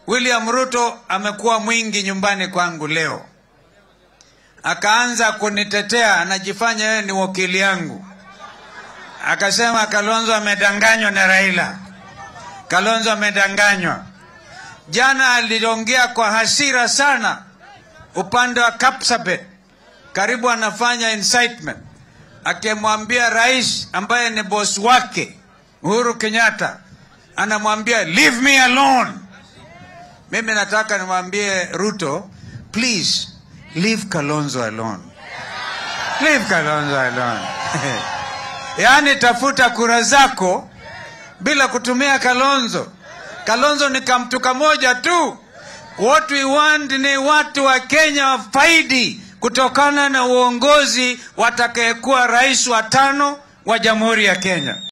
William Ruto amekuwa mwingi nyumbani kwangu leo, akaanza kunitetea, anajifanya yeye ni wakili yangu, akasema Kalonzo amedanganywa na Raila, Kalonzo amedanganywa. Jana aliongea kwa hasira sana upande wa Kapsabet, karibu anafanya incitement, akimwambia rais ambaye ni boss wake Uhuru Kenyatta, anamwambia leave me alone. Mimi nataka nimwambie Ruto, please leave Kalonzo alone, leave Kalonzo alone. Yaani tafuta kura zako bila kutumia Kalonzo. Kalonzo ni kamtu kamoja tu. What we want ni watu wa Kenya wafaidi kutokana na uongozi watakayekuwa rais wa tano wa Jamhuri ya Kenya.